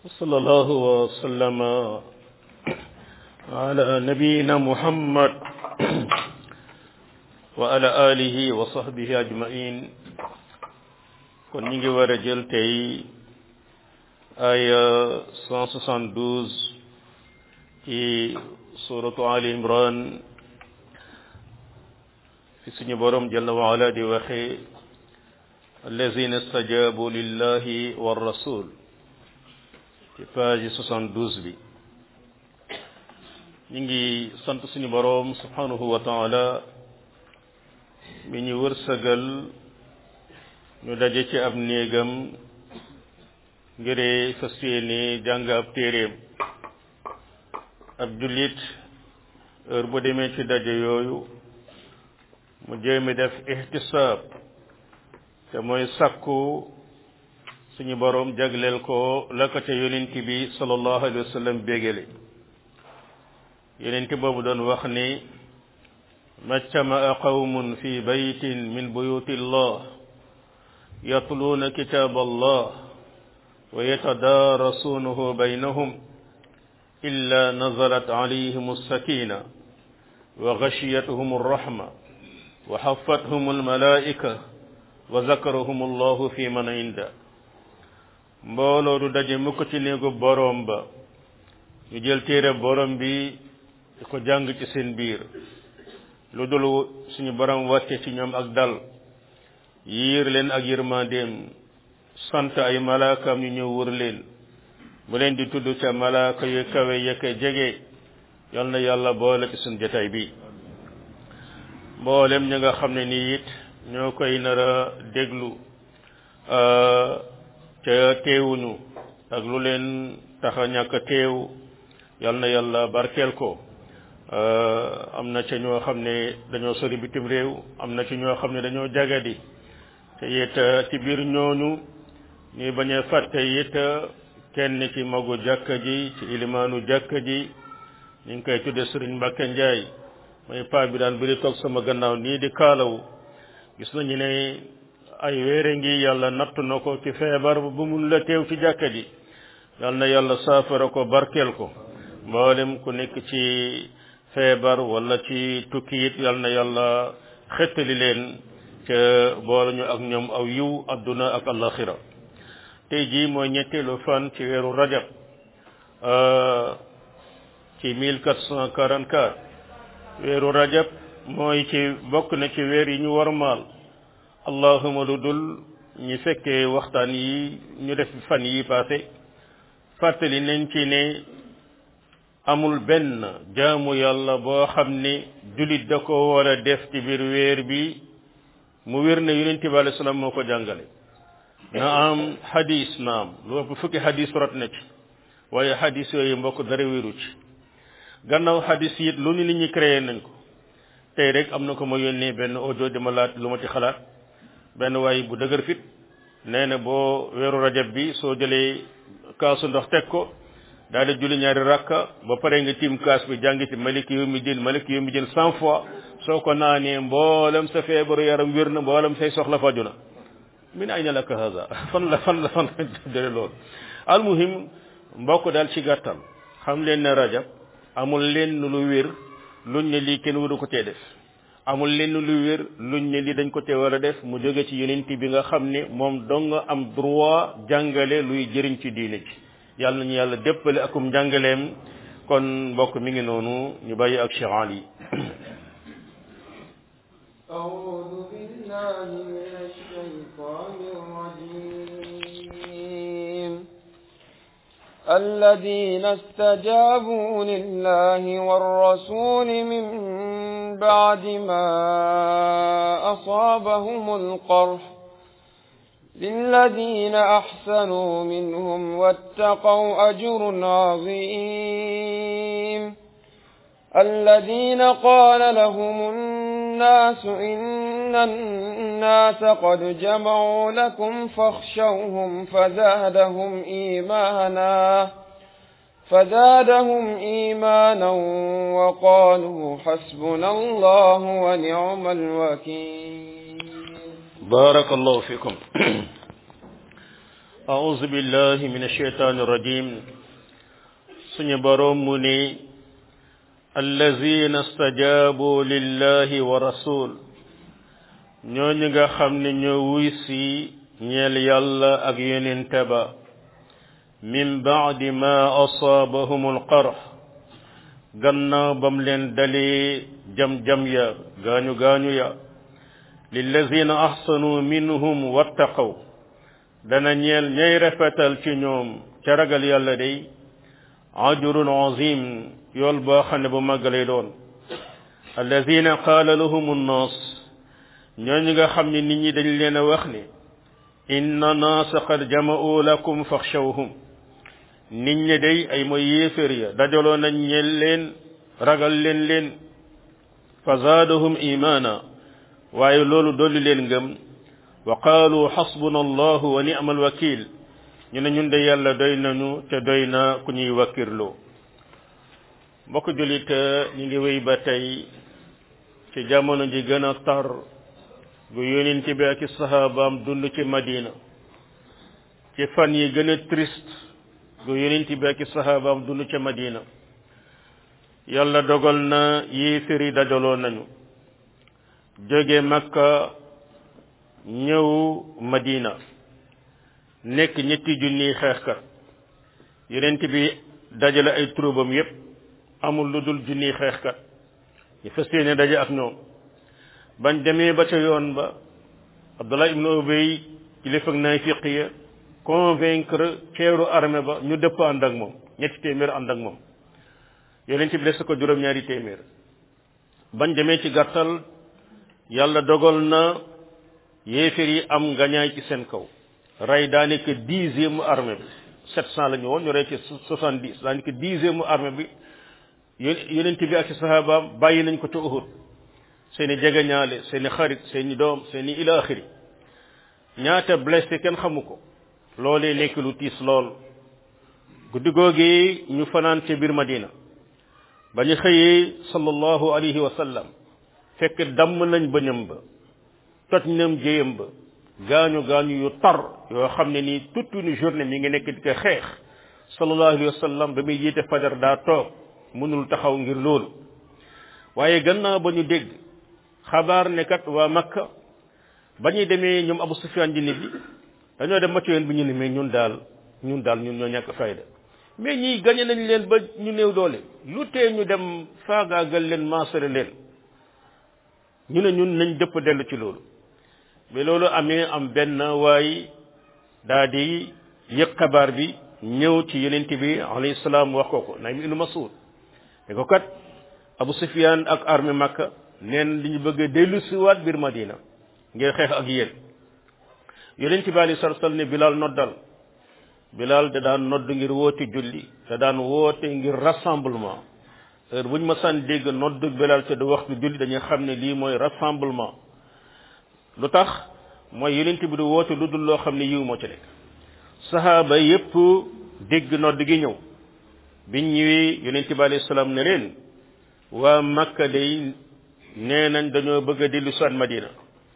وصلى الله وسلم على نبينا محمد وعلى آله وصحبه أجمعين kon ñi ngi war a jël tey aya 172 ci suratu Ali Imran fi suñu borom jalla wa ala di waxe allazina stajabu lillahi wa rasul ci page 72 bi ñu ngi sant suñu borom subhanahu wa taala mi ñu wërsëgal ñu daje ci ab néegam ngiree fas yéene jàng ab téeréem ab jullit heure bu demee ci daje yooyu mu jéemi def ihtisaab te mooy sakku suñu boroom jagleel ko la ko ca yonent bi sallallahu alayhi wa sallam bégale yonent boobu doon wax ni majtamaa qawmun fi baytin min buyuti llah yatluuna kitaab allah wa yatadaarasuunahu baynahum illa nazalat alayhim alsakina wa gashiyatuhum alrahma wa xafathum almalaika wa zakarahum allahu fi man inda mbooloo du daje mukk ci néegu boroom ba ñu jël téere boroom bi di ko jàng ci seen biir lu dul suñu boroom wàcce ci ñoom ak dal yiir leen ak yërmandeem sant ay malaakaam ñu ñëw wër leen mu leen di tudd ca malaaka yu kawe yëkka jege yal na yàlla boole ci suñu jotaay bi mboolem ñi nga xam ne nii it ñoo koy nar a déglu ca teewuñu ak lu leen tax a ñàkk teew yal na yàlla barkeel ko am na ca ñoo xam ne dañoo sori bitim réew am na ci ñoo xam ne dañoo jagadi te it ci biir ñooñu ñuy bañ a fàtte it kenn ci magu jàkka ji ci ilimaanu jàkka ji ñu ngi koy tudde Sëriñ Mbàkke Njaay mooy paa bi daan biri toog sama gannaaw nii di kaalawu gis nañu ne ay wéere ngi yàlla natt na ko ci feebar bu mun la teew ci jàkka ji yal na yàlla saafara ko barkeel ko mboolem ku nekk ci feebar wala ci tukki it yal na yàlla xettali leen ca boole ñu ak ñoom aw yiw adduna ak alaxira tey jii mooy ñetteelu fan ci weeru rajab ci 1444 weeru rajab mooy ci bokk na ci weer yi ñu war maal allahuma lu dul ñi fekkee waxtaan yi ñu def fan yi passé fàttali nañ ci ne amul benn jaamu yàlla boo xam ne jullit da ko war a def ci biir weer bi mu wér ne yonent bi alayhi salaam moo ko jàngale na am hadis na am lu ëpp fukki hadis rot na ci waaye hadis yooyu mbokk dara wéru ci gannaaw hadis it lu ni nit ñi créé nañ ko tey rek am na ko ma yónnee benn audio di ma laat lu ma ci xalaat benn waay bu dëgër fit nee na boo weeru rajab bi soo jëlee kaasu ndox teg ko daal di julli ñaari rakka ba pare nga tiim kaas bi jàngi ci malik yawmi din malik yawmi din cent fois soo ko naanee mboolem sa feebaru yaram wér na mboolem say soxla faju na min ayna laka hada fan la fan la fan la jële loolu almuhim mbokk daal ci gàttal xam leen ne rajab amul leen lu wér luñ ne lii kenn waru ko tee def amul leen lu wér luñ ne lii dañ ko tee war a def mu jóge ci yonent bi nga xam ne moom dong nga am droit jàngale luy jëriñ ci diine ji yàlla nañu yàlla déppale akum njàngaleem kon mbokk mi ngi noonu ñu bàyyi ak Cheikh Ali أعوذ بالله من الشيطان الرجيم الذين استجابوا لله والرسول من بعد ما أصابهم القرح للذين أحسنوا منهم واتقوا أجر عظيم الذين قال لهم الناس إن الناس قد جمعوا لكم فاخشوهم فزادهم إيمانا فزادهم إيمانا وقالوا حسبنا الله ونعم الوكيل barakallahu fikum أعوذ بالله من الشيطان الرجيم سنبرم مني الذين استجابوا لله ورسول ñooñu nga xam ne ñoo wuy si ñeel yàlla ak yonente ba min baadi ma asaabahum alqarx gannaaw bam leen dalee jam-jam ya gaañu gaañu ya lillazina ahsanu minhum wattaqaw dana ñeel ñay rafetal ci ñoom ca ragal yàlla day ajrun azim yool boo xam ne bu màgg lay doon allazina qaala lahum nnaas ñooñu nga xam ne nit ñi dañ leen a wax ne inna naasa qad jama'u lakum faxshawhum nit ñi day ay mooy yéefér ya dajaloo nañ ñeel leen ragal leen leen fa zaadahum imaana waaye loolu dolli leen ngëm wa qaalu xasbuna allahu wa ni'ma alwakil ñu ne ñun de yàlla doy nañu te doy na ku ñuy wakkirloo mbokk julit ñu ngi wéy ba tey ci jamono ji gën a tar gu yonent bi ak i sahabaam dund ci madina ci fan yi gën a triste gu yonent bi ak i sahabaam dund ci madina yàlla dogal na yéefér yi dajaloo nañu jóge makka ñëw madina nekk ñetti junniy xeexkat yonent bi dajale ay troubam yépp amul lu dul junniy xeexkat ñu fas yéene daje ak ñoom bañ demee ba ca yoon ba abdullah ibnu ubay kilifa ak naafiq ya convaincre ceeru armée ba ñu dëpp ànd ak moom ñetti téeméer ànd ak moom yonent bi des ko juróom-ñaari téeméer bañ demee ci gàttal yàlla dogal na yéeféer yi am ngañaay ci seen kaw rey daanaka dixième armée bi sept cent la ñu woon ñu rey ci soixante dix daanaka dixième armée bi yonent bi ak ci sahabaam bàyyi nañ ko ca Uhud seeni jegeñaale seeni xarit seeni doom seeni ila axiri ñaata blessé kenn xamu ko loolee nekk lu tiis lool guddi googi ñu fanaan ca biir Madina ba ñu xëyee sallallahu alayhi wa sallam fekk damm nañ bëñam ba toj nam jéyam ba gaañu gaañu yu tar yoo xam ne nii toute une journée mi ngi nekk di ko xeex sallallahu alayhi wa sallam ba muy jiite fajar daa toog mënul taxaw ngir loolu waaye gannaaw ba ñu dégg xabaar ne kat waa makka ba ñuy demee ñoom abu sufyaan ji nit bi dañoo dem macc yoon bi ñu ne mais ñun daal ñun daal ñun ñoo ñàkk fayda mais ñii gañe nañ leen ba ñu néew doole lu tee ñu dem faagaagal leen maasare leen ñu ne ñun nañ dëpp dellu ci loolu mais loolu amee am benn waay daa di yëg xabaar bi ñëw ci yonent bi alayhi salaam wax ko ko naym ibnu masud ne ko kat abu sufyaan ak armée makka neen li ñu bëgg a dellu siwaat biir madina ngir xeex ak yéen yonent bi alayhi salatu salaam ne bilal noddal bilal da daan nodd ngir woote julli da daan woote ngir rassemblement heure bu ñu ma saan dégg nodd bilal te du waxtu julli dañuy xam ne lii mooy rassemblement lu tax mooy yonent bi du woote lu dul loo xam ne yiw moo ci nekk sahaaba yépp dégg nodd gi ñëw biñ ñëwee yonent bi alayhi salaam ne leen waa makka day nee nañ dañoo bëgg a dellu soit madina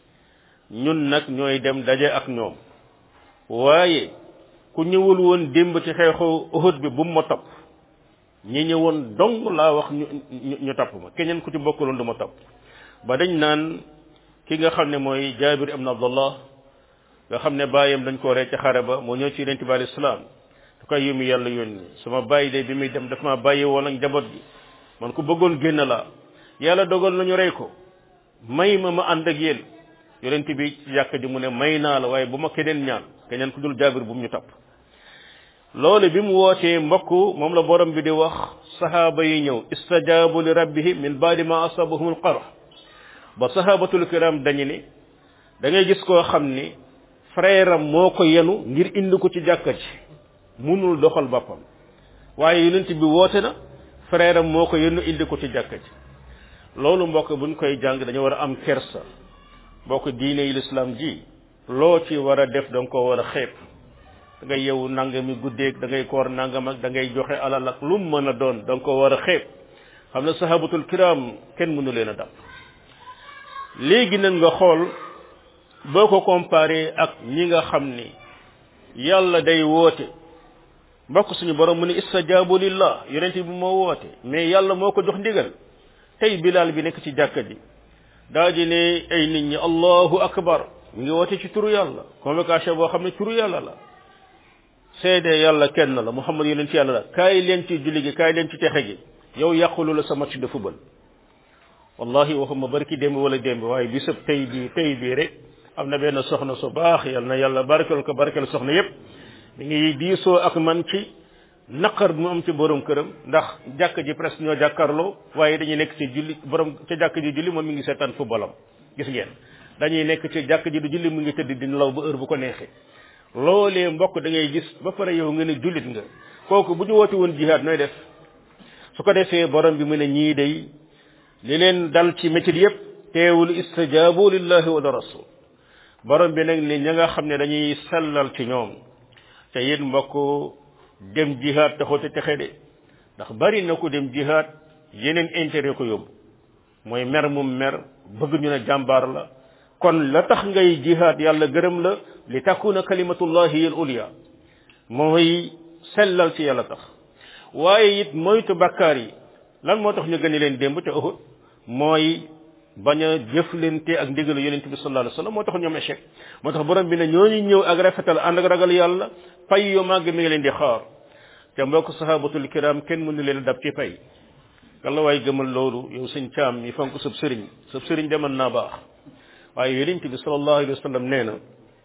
ñun nag ñooy dem daje ak ñoom waaye ku ñëwul woon démb ci xeexu Uhud bi bu mu ma topp ñi ñëwoon dong laa wax ñu ñu topp ma keneen ku ci bokkuloon du ma topp ba dañ naan ki nga xam ne mooy jaabir ibn abdullah nga xam ne bàyyam dañ ko rey ca xare ba moo ñëw ci yonent bi alayhi salaam du koy yumi yàlla yónni sama bàyyi de bi muy dem daf ma bàyyi woon ak njaboot gi man ku bëggoon génn laa yàlla dogal nañu rey ko may ma ma ànd ak yéen yonent bi ci jàkk ji mu ne may naa la waaye bu ma keneen ñaan keneen ku dul jaabir bu mu ñu topp loolu bi mu wootee mbokk moom la borom bi di wax sahaaba yi ñëw istajaabu li rabbihim min baadi ma asabahum alqarh ba sahabatul kiram dañu ni da ngay gis koo xam ni frère am moo ko yenu ngir indi ko ci jàkka ji munul doxal boppam waaye yonent bi woote na frère am moo ko yenu indi ko ci jàkka ji loolu mbokk buñ koy jàng dañu war a am kersa mbokk diine yi lislaam ji loo ci war a def da nga ko war a xeeb da ngay yewu nangami guddeeg da ngay koor nangam ak da ngay joxe alal ak lu mu mën a doon da nga ko war a xeeb xam ne sahabatul kiram kenn mënu leen a dab léegi nag nga xool boo ko comparé ak ñi nga xam ni yàlla day woote mbokk suñu borom mu ne istajaabu lillah yonent bi moo woote mais yàlla moo ko jox ndigal tey bilaal bi nekk ci jàkka ji daa di ne ay nit ñi allahu akbar mu ngi woote ci turu yàlla convocation boo xam ne turu yàlla la seede yàlla kenn la muhammad yonent yàlla la kaay leen ci julli gi kaay leen ci texe gi yow yàqulu la sa match de football wallahi waxuma barki démb wala démb waaye bisab tey bii tey bii rek am na benn soxna su baax yal na yàlla barkel ko barkel soxna yépp mi ngi diisoo ak man ci naqar mu am ci borom këram ndax jàkk ji presque ñoo jàkkarloo waaye dañuy nekk ci julli borom ca jàkk ji julli moom mi ngi seetaan footballam gis ngeen dañuy nekk ci jàkk ji du julli mu ngi tëdd di nelaw ba heure bu ko neexee loolee mbokk da ngay gis ba pare yow nga ne jullit nga kooku bu ñu woote woon jihaad nooy def su ko defee borom bi mu ne ñii day li leen dal ci métit yépp teewul istajaabu lillahi wa rasul borom bi nag ni ña nga xam ne dañuy sellal ci ñoom te yéen mbokk dem jihaad taxut a texe de ndax bari na ko dem jihaad yeneen intérêt ko yóbbu mooy mer mum mer bëgg ñu ne jàmbaar la kon la tax ngay jihaad yàlla gërëm la li takuna kalimatullahi al ulya mooy sellal ci yàlla tax waaye it moytu bakkaar yi lan moo tax ñu gën leen démb te Uhud mooy bañ a jëflante ak ndigalu yonent bi sallallahu alayhi wasallam moo tax ñoom échec moo tax borom bi ne ñooñu ñëw ak rafetal ànd ak ragal yàlla pay yu màgg mi ngi leen di xaar te mbokk sahabatul kiram kenn mënu leen dab ci pay kala waay gëmal loolu yow sëñ caam mi fonk sab sëriñ sab sëriñ demal naa baax waaye yonent bi sallallahu alayhi wasallam nee na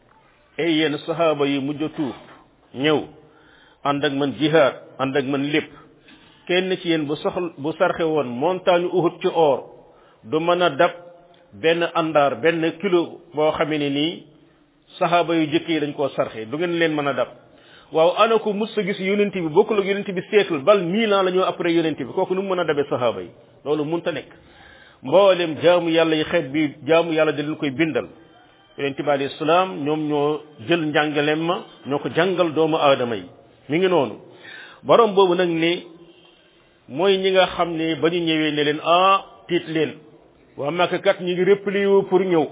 ay yéen sahaaba yi mujj a tuub ñëw ànd ak man jihaad ànd ak man lépp kenn ci yéen bu soxla bu sarxe woon montagne uhud ci or du mën a dab benn àndaar benn kilo boo xamee ne nii saxaaba yu jëkk yi dañ koo sarxe du ngeen leen mën a dab waaw ana ko mus a gis yonent bi bokkul ak yonent bi siècle bal mille ans la ñoo après yonent bi kooku nu mu mën a dabee saxaaba yi loolu munta nekk mboolem jaamu yàlla yi xeet bi jaamu yàlla da leen koy bindal yonent bi alayhi salaam ñoom ñoo jël njàngaleem ma ñoo ko jàngal doomu aadama yi mi ngi noonu borom boobu nag ni mooy ñi nga xam ne ba ñu ñëwee ne leen ah tiit leen waa Makka kat ñi ngi réplié wu pour ñëw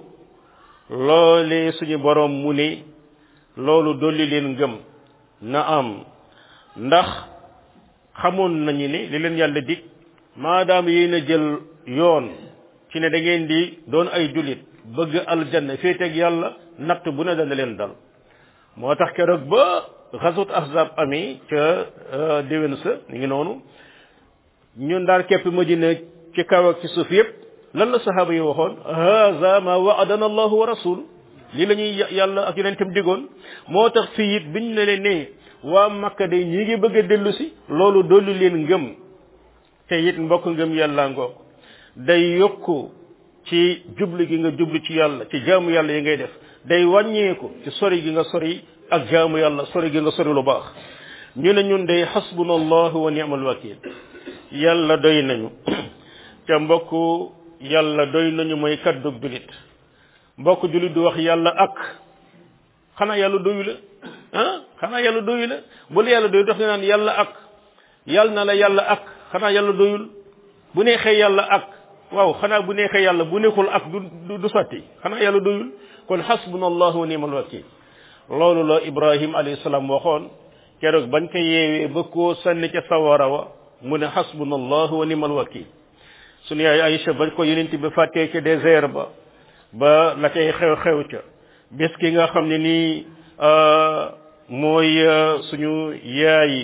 loolee suñu borom mu ne loolu dolli leen ngëm na am ndax xamoon nañu ne li leen yàlla dig maadaam yéen a jël yoon ci ne da ngeen di doon ay jullit bëgg aljanna féeteeg yàlla natt bu ne dana leen dal moo tax keroog ba xasut ahzab ami ca déwén sa ñu ngi noonu ñun daal képp madina ci kaw ak ci suuf yépp lan la sahaaba yi waxoon haza ma waadana allahu wa rasul lii la ñuy yàlla ak yonentam digoon moo tax fii it biñ ne leen ne waa makka day ñi ngi bëgg a dellu si loolu dolli leen ngëm te it mbokk ngëm yàlla ngoog day yokku ci jublu gi nga jublu ci yàlla ci jaamu yàlla yi ngay def day wàññeeku ci sori gi nga sori ak jaamu yàlla sori gi nga sori lu baax ñu ne ñun day xasbuna allahu wa ni'mal wakil yàlla doy nañu ca mbokk yàlla doy nañu mooy kaddug julit mbokk julit du wax yàlla ak xanaa yàlla doyu la ah xanaa yàlla doyu la bu la yàlla doyu dox nga naan yàlla ak yàlla na la yàlla ak xanaa yàlla doyul bu neexee yàlla ak waaw xanaa bu neexee yàlla bu nekkul ak du du sotti xanaa yàlla doyul kon xasbuna allahu wa ni'mal wakil loolu la ibrahim alayhi salaam waxoon keroog bañ ko yeewee ba koo sànni ca sawara wa mu ne xasbuna allahu wa ni'mal wakil sunu yaay Aïcha bañ ko yonent bi fàttee ca désert ba ba la cay xew-xew ca bés ki nga xam ne nii mooy suñu yaay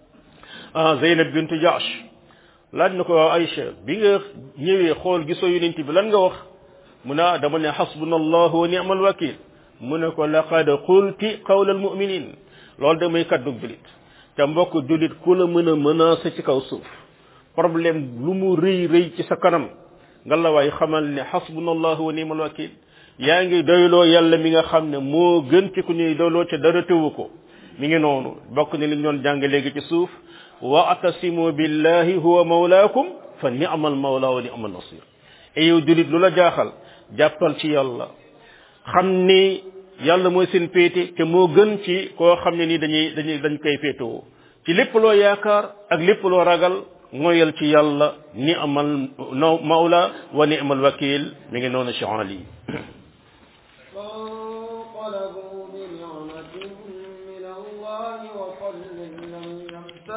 Zeynab bintu Jaash laaj na ko waaw Aïcha bi nga ñëwee xool gisoo yonent bi lan nga wax mu ne dama ne xasbuna allahu wa ni'mal wakil mu ne ko laqad qulti qawla al muminin loolu damay kaddu julit te mbokk julit ku la mën a menacer ci kaw suuf problème lu mu rëy rëy ci sa kanam nga la waay xamal ne xasbuna allahu wa ni'mal wakil yaa ngi doyloo yàlla mi nga xam ne moo gën ci ku ñuy doyloo ca dara tewu ko mi ngi noonu bokk ni li ñu doon jàng léegi ci suuf wa atasimu billahi huwa mawlaakum fa ni'mal mawla wa ni'mal nasir e yow julit lu la jaaxal jàppal ci yàlla xam ni yàlla mooy seen péete te moo gën ci koo xam ne ni dañuy dañuy dañ koy féetewoo ci lépp loo yaakaar ak lépp loo ragal moyal ci yàlla ni amal no mawla wa ni amal wakil mi ngi noonu Ali فانقلبوا بنعمة من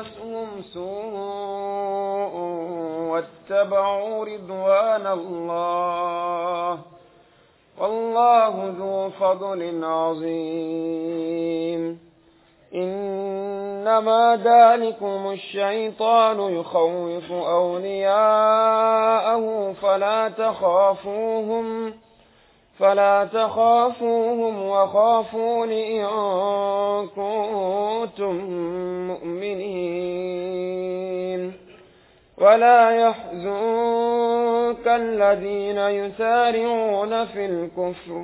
يمسسهم سوء واتبعوا رضوان الله والله ذو فضل عظيم إنما ذلكم الشيطان يخوف أولياءه فلا تخافوهم فلا تخافوهم وخافون إن كنتم مؤمنين ولا يحزنك الذين يسارعون في الكفر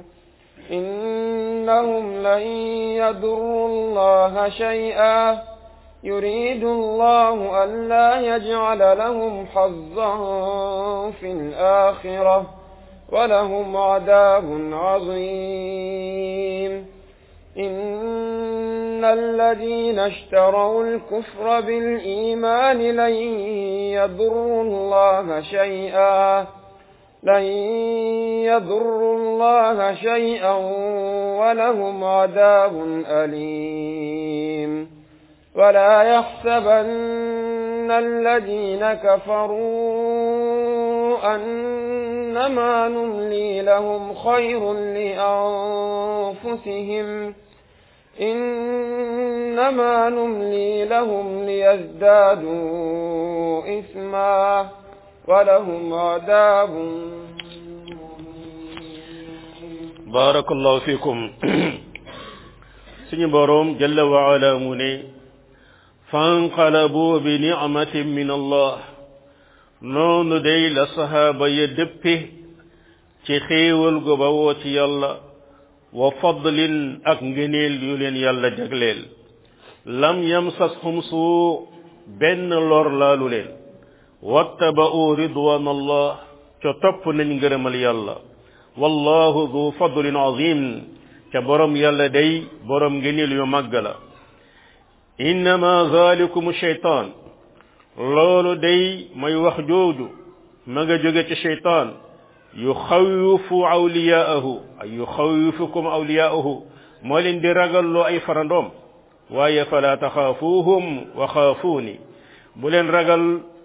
إنهم لن يضروا الله شيئا يريد الله ألا يجعل لهم حظا في الآخرة ولهم عذاب عظيم إن الذين اشتروا الكفر بالإيمان لن يضروا الله شيئا لن يضروا الله شيئا ولهم عذاب أليم ولا يحسبن الذين كفروا أنما نملي لهم خير لأنفسهم إنما نملي لهم ليزدادوا إثما ولهم عذاب barakallahu fikum suñu boroom jalla wa ala mu ne fanqalabu bi ni'matin min allah noonu day la sahaaba ya dëppe ci xéewal gu bawoo ci yàlla wa fadlin ak ngëneel yu leen yàlla jagleel lam yamsashum suu benn lor laalu leen wattaba'u ridwan allah ca topp nañ ngërëmal yàlla wallahu du fadlin azim ca borom yàlla day borom ngëneel yu màgg la innama zalikum shaytan loolu day may wax jooju ma nga jóge ci shaytan yuxawifu awliyaahu ay yuxawifukum awliyaahu moo leen di ragalloo ay farandoom waaye fala taxaafuuhum wa xaafuuni bu leen ragal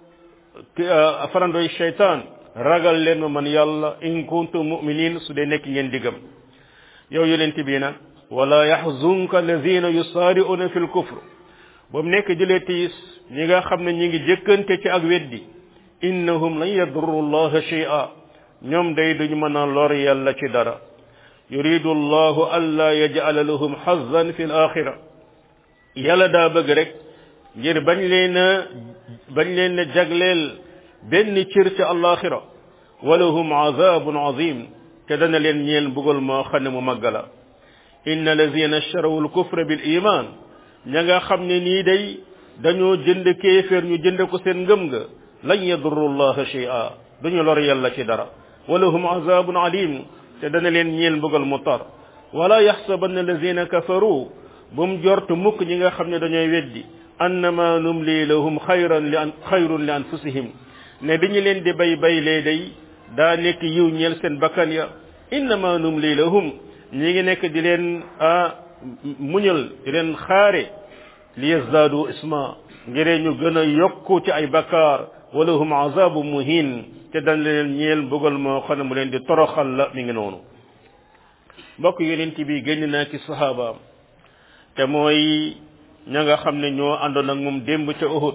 farandooy shaytan ragal leen ma man yàlla in kuntum muminin su dee nekk ngeen diggam yow yonent bi nag wala yaxzunka alladina yusaari'una fi lkufr ba mu nekk jëlee tiis ñi nga xam ne ñi ngi jëkkante ci ak weddi innahum lan yadurru llaha shay'a ñoom day duñu mën a lor yàlla ci dara yuridu allahu alla yaj'ala lahum hazzan fi alaxira yàlla daa bëgg rek ngir bañ leen a bañ leen a jagleel benn cër ci alaxira walahum azabun azim te dana leen ñeel mbugal moo xam ne mu màgg la inna allazina ishtaraw alkufra bil iman ña nga xam ne nii day dañoo jënd kéeféer ñu jënd ko seen ngëm nga lan yadurru llaha shay'a duñu lor yàlla ci dara walahum azabun alim te dana leen ñeel mbugal mu tar wala yaxsabanna allazina kafaru bu mu jort mukk ñi nga xam ne dañooy weddi annama numli lahum xayran li an xayrun li anfusihim ne dañu leen di bay bay lee day daa nekk yiw ñeel seen bakkan ya innama numli lahum ñi ngi nekk di leen a muñal di leen xaare li yazdaadu isma ngiree ñu gën a yokku ci ay bakkaar walahum azabu muhin te dañ leen ñeel mbugal moo xam ne mu leen di toroxal la mi ngi noonu mbokk yonent bi génn naa ci sahabaam te mooy ña nga xam ne ñoo àndoon ak moom démb ca Uhud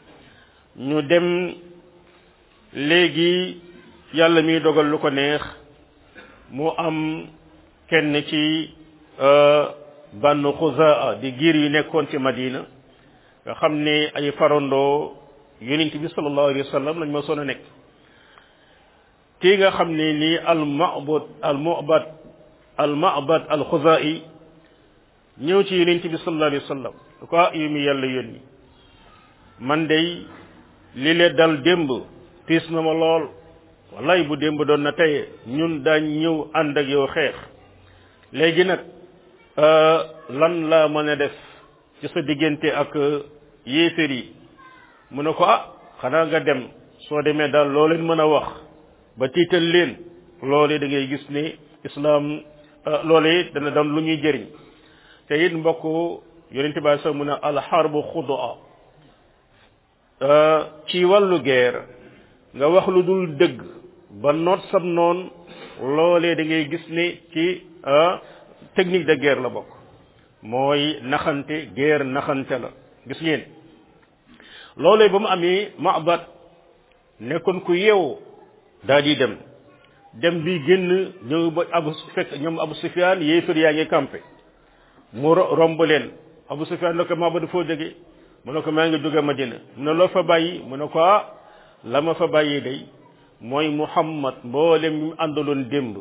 ñu dem léegi yàlla miy dogal lu ko neex mu am kenn ci bannu Xuzaa di giir yu nekkoon ci Madina nga xam ne ay farandoo yonent bi sallallahu alayhi wa sallam lañ ma soon a nekk kii nga xam ne nii al ma'bud al mu'bad al ma'bad al Xuzaa'i ñëw ci yonent bi sallallahu alayhi wa sallam ko yu mi yàlla yónni man day li le dal démb tiis na ma lool wallaay bu démb doon na tey ñun daañ ñëw ànd ak yow xeex léegi nag lan laa mën a def ci sa diggante ak yéefér yi mu ne ko ah xanaa nga dem soo demee daal loo leen mën a wax ba tiital leen loole da ngay gis ne islaam loole dana doon lu ñuy jëriñ te it mbokk yonent bi sax mu ne alxarbu xudaa ci wàllu guerre nga wax lu dul dëgg ba noot sab noon loolee da ngay gis ne ci technique de guerre la bokk mooy naxante guerre naxante la gis ngeen loolee ba mu amee Ma'bad nekkoon ku yeewu daal di dem dem bi génn ñëw ba abu fekk ñoom Abu Sufyaan yéefar yaa ngi campé mu romb leen Abu Sufyaan ne ko Ma'bad foo jóge mu ne ko maa ngi jóge Madina mu ne loo fa bàyyi mu ne ko ah la ma fa bàyyi day mooy Muhammad mboolem ñu àndaloon démb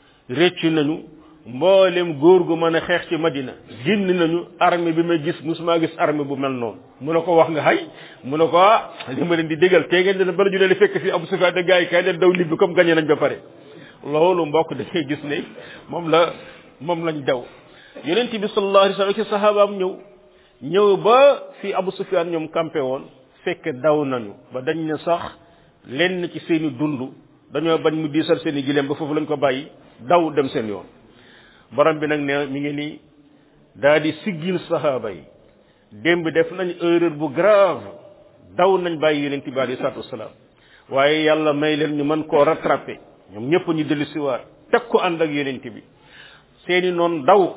réccu nañu mboolem góor gu mën a xeex ci Madina génn nañu armée bi ma gis musuma gis armée bu mel noonu mu ne ko wax nga xay mu ne ko ah li ma leen di déggal te ngeen dina bala ñu leen fekk fii Abu Sufyaan de gars yi kay leen daw nit bi comme gagné nañ ba pare loolu mbokk dafay gis ne moom la moom lañ daw yonent bi sallallahu alayhi wa sallam ci sahabaam ñëw ñëw ba fii Abu Sufyaan ñoom campé woon fekk daw nañu ba dañ ne sax lenn ci seeni dund dañoo bañ mu diisal seeni gileem ba foofu lañ ko bàyyi daw dem seen yoon borom bi nag ne mi ngi nii daa di siggil sahaaba yi démb def nañ erreur bu grave daw nañ bàyyi yonent bi alayhi salaatu wasalaam waaye yàlla may leen ñu mën koo rattrapé ñoom ñëpp ñu dellu siwaat teg ko ànd ak yonent bi seeni noon daw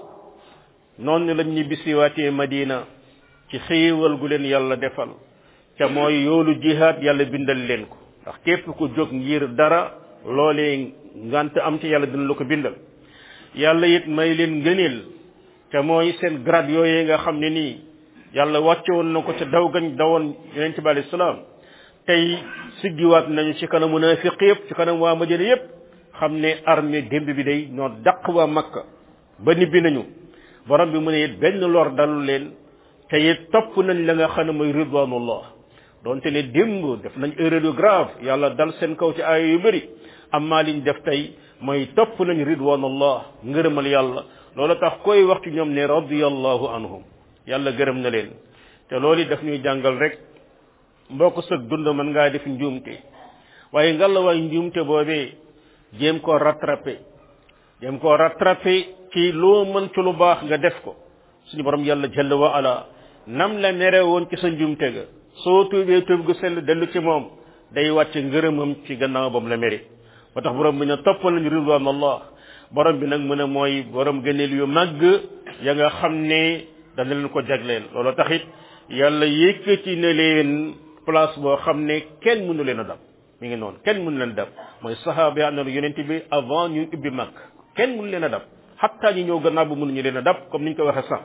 noonu lañ ñibbi siwaatee Madina ci xéewal gu leen yàlla defal ca mooy yoolu jihaad yàlla bindal leen ko ndax képp ku jóg ngir dara loolee ngant am ci yàlla dina la ko bindal yàlla it may leen ngëneel ca mooy seen grade yooyee nga xam ne nii yàlla wàcce woon na ko ca daw gañ dawoon yonent bi alayhi salaam tey siggiwaat nañu ci kanam munaafiq yëpp ci kanam waa Madina yëpp xam ne armée démb bi day ñoo daq waa Makka ba nibbi nañu borom bi mu ne it benn lor dalu leen te it topp nañ la nga xam ne mooy ridwanullah donte ne démb def nañ erreur yu grave yàlla dal seen kaw ci aaya yu bëri amma liñ def tey mooy topp nañ ridwanullah ngërëmal yàlla loolu tax koy wax ci ñoom ne radiyallahu anhum yàlla gërëm na leen te loolu daf ñuy jàngal rek mbokk sëg dund mën ngaa def njuumte waaye ngalla waay njuumte boobee jéem koo rattrapé jéem koo rattrapé ci loo mën ci lu baax nga def ko suñu borom yàlla jalla wa ala nam la mere woon ci sa njuumte ga soo tuubee tuub gu sell dellu ci moom day wàcce ngërëmam ci gannaaw bam la mere ba tax borom bi ne toppal nañu ridwan allah borom bi nag mu ne mooy borom gëneel yu màgg ya nga xam ne dana leen ko jagleel loolu taxit yàlla yëkkati na leen place boo xam ne kenn mënu leen a dab mi ngi noonu kenn mënu leen dab mooy sahaaba yi àndoon yonent bi avant ñu ubbi mag kenn mënu leen a dab xatta ñi ñëw gannaaw bu mënuñu leen a dab comme niñ ko waxee sànq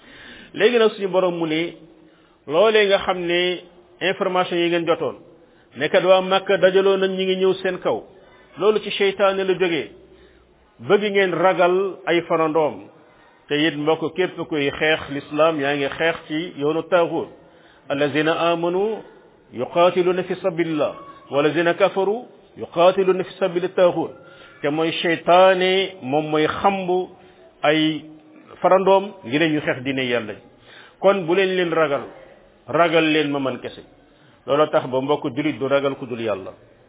léegi nag suñu borom mu ne loolee nga xam ne information yi ngeen jotoon nekkat waa Makka dajaloo nañ ñi ngi ñëw seen kaw loolu ci seytaane la jógee bëgg ngeen ragal ay farandoom te it mbokk képp kuy xeex l'islam yaa ngi xeex ci yoonu taaxut allazina amanu yuqatiluna fi sabilillah walazina kafaru yuqatiluna fi sabili taaxut te mooy seytaane moom mooy xambu ay farandoom ngir ñu xeex dine yàlla kon bu leen leen ragal ragal leen ma man kese loolu tax ba mbokk julit du ragal ku dul yàlla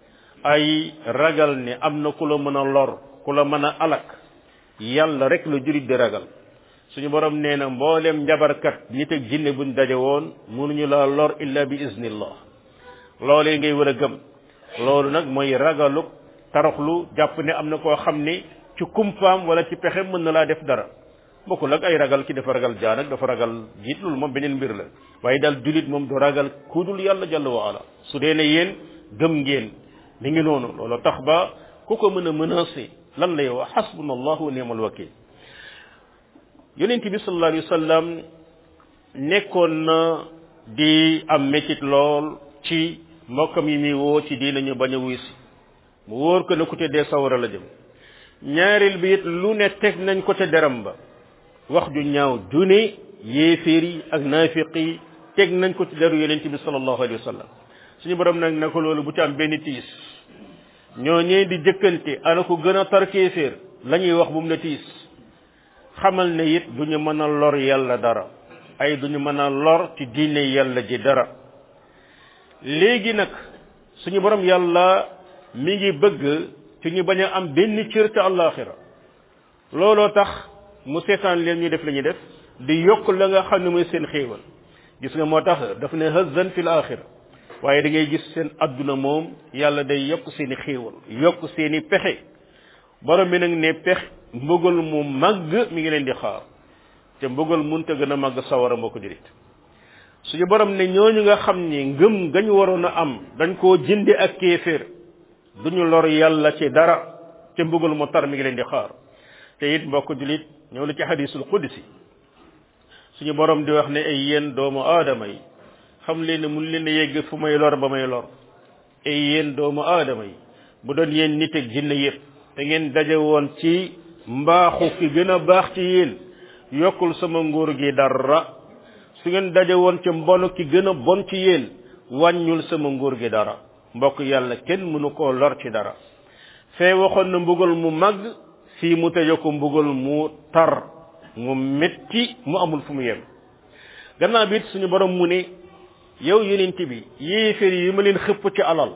ay ragal ne am na ku la mën a lor ku la mën a alak yàlla rek la julit di ragal suñu borom nee na mboolem njabarkat nit ak jinne buñ daje woon mënuñu la lor illa bi iznillah loolee ngay war a gëm loolu nag mooy ragalu taraxlu jàpp ne am na koo xam ne ci kumpaam wala ci pexe mën na laa def dara bokkul ak ay ragal ki dafa ragal jaan ak dafa ragal jiit loolu moom beneen mbir la waaye daal julit moom du ragal kudul yàlla jalla wa ala su dee ne yéen gëm ngeen mi ngi noonu loolu tax ba ku ko mën a menacé lan lay wax xasbuna allahu wa ni'mal wakil yonent bi sallallahu alayhi wa sallam nekkoon na di am métit lool ci mbokkam yi muy woo ci diina ñu bañ a wuy si mu wóor ko ne ku te dee sawara la jëm ñaareel bi it lu ne teg nañ ko ca deram ba wax ju ñaaw ju ne yéeféer yi ak naafiq yi teg nañ ko ci deru yonent bi sallallahu alayhi wa sallam suñu borom nag na ko loolu bu ci am benn tiis ñoo ñee di jëkkante ana ko gën a tar kéeféer la ñuy wax bu mu la tiis xamal ne it du ñu mën a lor yàlla dara ay du ñu mën a lor ci diine yàlla ji dara léegi nag suñu borom yàlla mi ngi bëgg ci ñu bañ a am benn cër te àllaaxira looloo tax mu seetaan leen ñu def la ñuy def di yokk la nga xam ne mooy seen xéewal gis nga moo tax daf ne hazan fil axira waaye da ngay gis seen adduna moom yàlla day yokk seeni xéewal yokk seeni pexe borom bi nag ne pex mbugal mu màgg mi ngi leen di xaar te mbugal munta gën a màgg sawara moo ko jurit suñu borom ne ñooñu nga xam ni ngëm gañu waroon a am dañ koo jënde ak kéeféer duñu lor yàlla ci dara te mbugal mu tar mi ngi leen di xaar te it mbokk julit ñëw na ci hadisul qudsi suñu borom di wax ne ay yéen doomu aadama yi xam leen ne mun leen a yegg fu may lor ba may lor ay yéen doomu aadama yi bu doon yéen nit ak jinne yëpp te ngeen daje woon ci mbaaxu ki gën a baax ci yéen yokkul sama nguur gi dara su ngeen daje woon ci mbonu ki gën a bon ci yéen wàññul sama nguur gi dara mbokk yàlla kenn mënu koo lor ci dara fee waxoon na mbugal mu màgg fii mu tëje ko mbugal mu tar mu metti mu amul fu mu yem gannaaw bi it suñu borom mu ne yow yonent bi yéeféer yi ma leen xëpp ci alal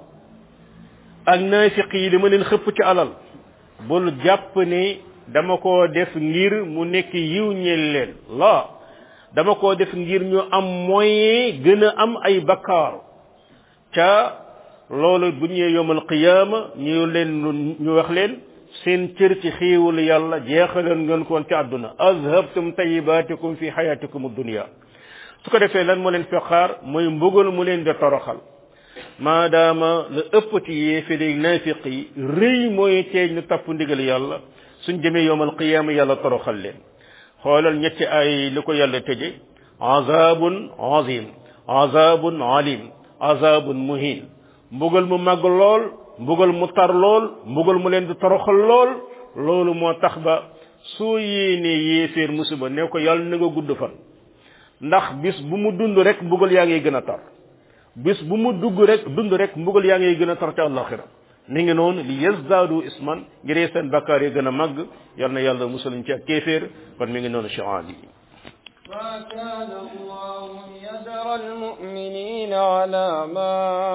ak naafiq yi li ma leen xëpp ci alal bul jàpp ne dama koo def ngir mu nekk yiw ñeel leen la dama koo def ngir ñu am moyen gën a am ay bakkaar ca loolu bu ñëwee yomal qiyaama ñu leen ñu wax leen seen cër ci xéewal yàlla jeexaloon ngeen koon ci àdduna azhabtum tayibaatikum fi xayaatikum dunia su ko defee lan moo leen fexaar mooy mbugal mu leen di toroxal maadaama la ëpp ci yéeféri naafiq yi rëy mooy teej ñu topp ndigal yàlla suñ demee yowmal qiyaama yàlla toroxal leen xoolal ñetti ay li ko yàlla tëje azabun azim azabun alim azabun muhin mbugal mu màgg lool mbugal mu tar lool mbugal mu leen di toroxal lool loolu moo tax ba soo yéenee yéeféer musiba ne ko yàlla na nga gudd fan ndax bis bu mu dund rek mbugal yaa ngi gën a tar bis bu mu dugg rek dund rek mbugal yaa ngi gën a tar ca àllaxira mi ngi noonu li yazdaadu isman ngir seen bakkaar yi gën a màgg yal na yàlla musaluñ ci ak kéeféer kon mi ngi noonu chian yi ما كان الله ليذر المؤمنين على ما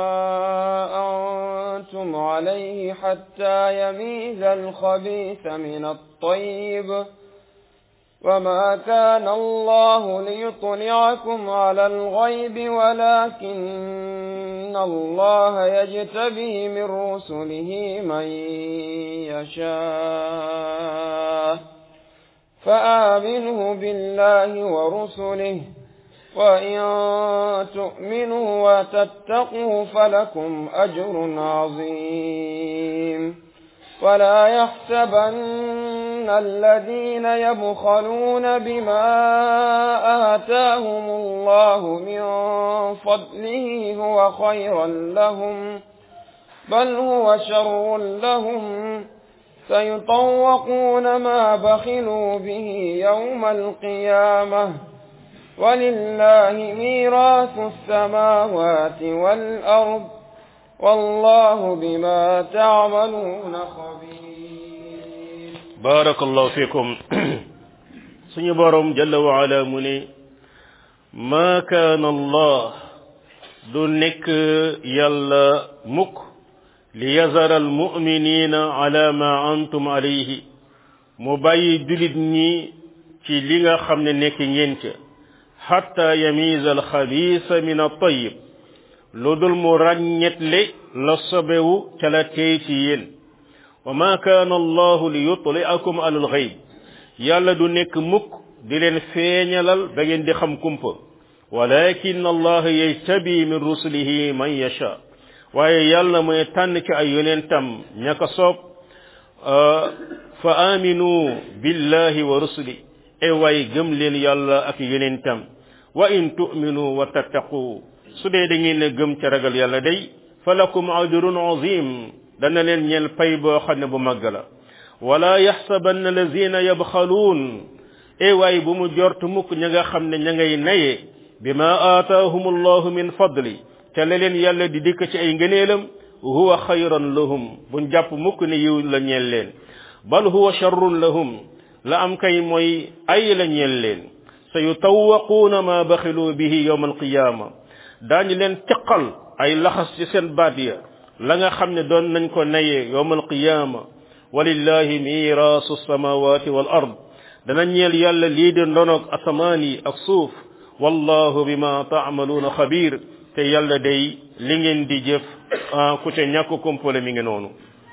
أنتم عليه حتى يميز الخبيث من الطيب وما كان الله ليطلعكم على الغيب ولكن الله يجتبي من رسله من يشاء فآمنه بالله ورسله وإن تؤمنوا وتتقوا فلكم أجر عظيم ولا يحسبن الذين يبخلون بما آتاهم الله من فضله هو خيرا لهم بل هو شر لهم سيطوقون ما بخلوا به يوم القيامة ولله ميراث السماوات والأرض والله بما تعملون خبير بارك الله فيكم سني بارم جل وعلا مني ما كان الله دونك يلا مك ليزر المؤمنين على ما أنتم عليه مباي جلد ني ci li nga xam ne nekk ngeen ca xatta yamiza alxabisa min altayib lu dul mu ràññetle la sobewu ca la tey ci yéen wa ma kaana allahu li yutliakum ala alxayb yàlla du nekk mukk di leen feeñalal ba ngeen di xam kumpa walakin allah yajtabi min rusulihi man yasha waaye yàlla mooy tànn ci ay yonentam ña ko soob fa aminu billahi wa rusuli e waay gëm leen yàlla ak yonentam wa in tu'minu wa tattaqu su dee da ngeen a gëm ca ragal yàlla day falakum ajrun azim dana leen ñeel pay boo xam ne bu màgg la wala yaxsabanna lazina yabxaluun e waay bu mu jort mukk ña nga xam ne ña ngay naye bima aataahum allahu min fadli ca la leen yàlla di dikk ci ay ngëneelam huwa xayran lahum buñ jàpp mukk ne yiw la ñeel leen bal huwa sharrun lahum la am kay mooy ay la ñeel leen sa yutawaquuna ma baxilu bihi yowma alqiyaama daañu leen teqal ay laxas ci seen baat ya la nga xam ne doon nañ ko nayee yowma alqiyaama walillahi miraasu samawati wal ard dana ñeel yàlla lii di ndonog asamaan yi ak suuf wallahu bima taamaluuna xabiir te yàlla day li ngeen di jëf ku ca ñàkk kumpale mi ngi noonu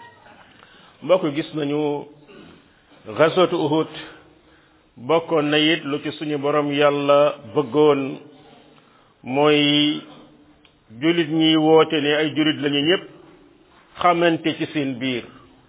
mbokk gis nañu gaswatu uhud bokkoon na it lu ci suñu borom yàlla bëggoon mooy julit ñi woote ne ay julit lañu ñëpp xamante ci seen biir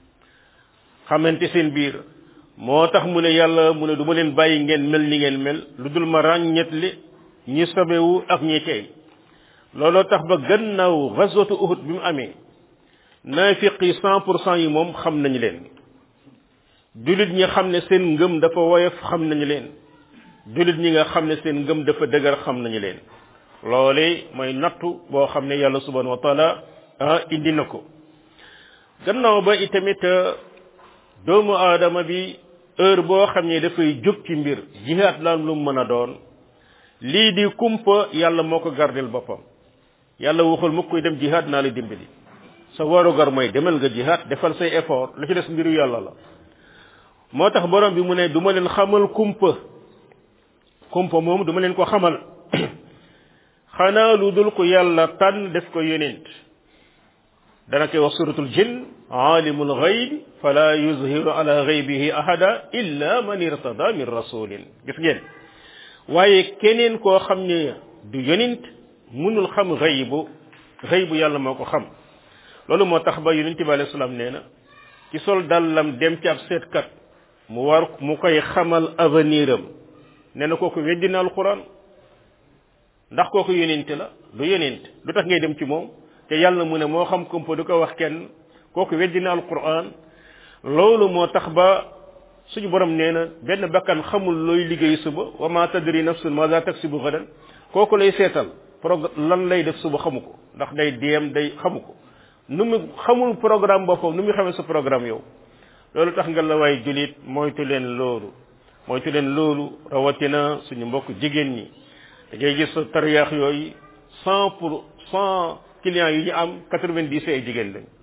xamante seen biir moo tax mu ne yàlla mu ne du ma leen bàyyi ngeen mel ni ngeen mel lu dul ma ràññet li ñi sobewu ak ñi tey looloo tax ba gannaaw ghazwatu uhud bi mu amee naafiq yi cent pour cent yi moom xam nañu leen julit ñi xam ne seen ngëm dafa woyof xam nañu leen julit ñi nga xam ne seen ngëm dafa dëgër xam nañu leen loole mooy nattu boo xam ne yàlla subhanahu wa taala ah indi na ko gannaaw ba itamit doomu aadama bi heure boo xam ne dafay jóg ci mbir jihaat laan lu mën a doon lii di kumpa yàlla moo ko gardel boppam yàlla waxul mu koy dem jihaat naa la dimbali sa warugar mooy demal nga jihaat defal say effort lu ci des mbiru yàlla la moo tax borom bi mu ne du ma leen xamal kumpa kumpa moom du ma leen ko xamal xanaa lu dul ko yàlla tànn def ko yonent dana koy wax suratul jinn alimul ghayb fala yuzhiru ala ghaybihi ahada illa man irtada min rasulin gis ngeen waaye keneen koo xam ne du yonent mënul xam ghaybu ghaybu yàlla moo ko xam loolu moo tax ba yonent bi alayhi salaam nee na ci sol dallam dem ci ab seetkat mu war mu koy xamal avenir am nee na kooku weddina alquran ndax kooku yonent la du yonent lu tax ngay dem ci moom te yàlla mu ne moo xam kumpa du ko wax kenn kooku weddina alquran loolu moo tax ba suñu borom nee na benn bakkan xamul looy liggéey suba wa ma tadri nafsun ma za taksibu gadan kooku lay seetal prog lan lay def suba xamu ko ndax day deem day xamu ko nu mu xamul programme boppam nu mu xamee sa programme yow loolu tax nga la waay julit moytu leen loolu moytu leen loolu rawatina suñu mbokk jigéen ñi da ngay gis tariyaax yooyu cent pour cent clients yi ñu am quatre-vingt-dix ay jigéen lañ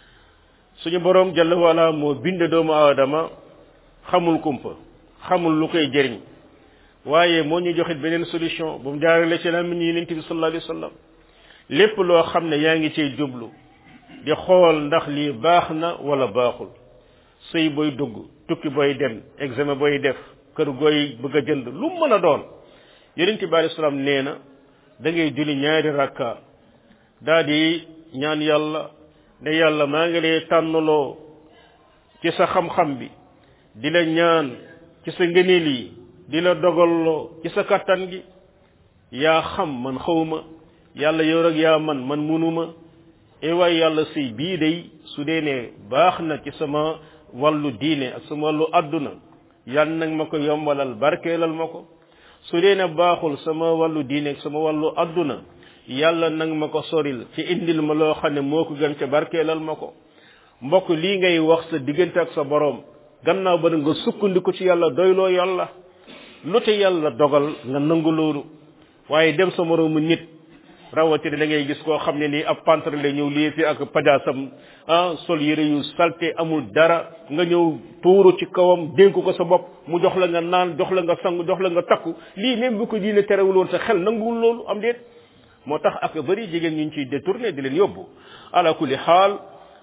suñu borom jalla wala moo bind doomu aadama xamul kumpa xamul lu koy jëriñ waaye moo ñu joxit beneen solution bu mu jaarale ci làmmiñ yonent bi sallallahu alayhi wa sallam lépp loo xam ne yaa ngi cay jublu di xool ndax lii baax na wala baaxul sëy booy dugg tukki booy dem examen booy def kër gooy bëgg a jënd lu mën a doon yonent bi alayhi salaam nee na da ngay julli ñaari rakka daa di ñaan yàlla ne yàlla maa ngi lay tànnaloo ci sa xam-xam bi di la ñaan ci sa ngëneel yi di la dogalloo ci sa kattan gi yaa xam man xawma yàlla yow rek yaa man man munuma e waay yàlla sëy bii day su dee ne baax na ci sama wàllu diine ak sama wàllu àdduna yal nag ma ko yombalal barkeelal ma ko su dee ne baaxul sama wàllu diine ak sama wàllu àdduna yàlla nag ma ko soril ci indil ma loo xam ne moo ko gën ca barkeelal ma ko mbokk lii ngay wax sa diggante ak sa boroom gannaaw ba nga sukkandiku ci yàlla doyloo yàlla lu te yàlla dogal nga nangu loolu waaye dem sa moroomu nit rawatina da ngay gis koo xam ne nii ab pantre la ñëw lii fi ak pajaasam ah sol yére yu salte amul dara nga ñëw tuuru ci kawam dénk ko sa bopp mu jox la nga naan jox la nga sang jox la nga takku lii même bu ko diine terewul woon sa xel nanguwul loolu am déet moo tax ak bëri jigéen ñu ciy détourné di leen yóbbu ala kulli xaal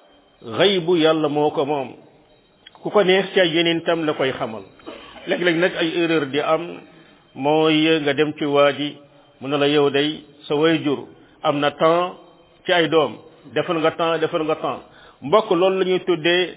xaybu yàlla moo ko moom ku ko neex ci ay yeneen tam la koy xamal léeg-léeg nag ay erreur di am mooy nga dem ci waa ji mu ne la yow day sa wayjur am na temps ci ay doom defal nga temps defal nga temps mbokk loolu la ñuy tuddee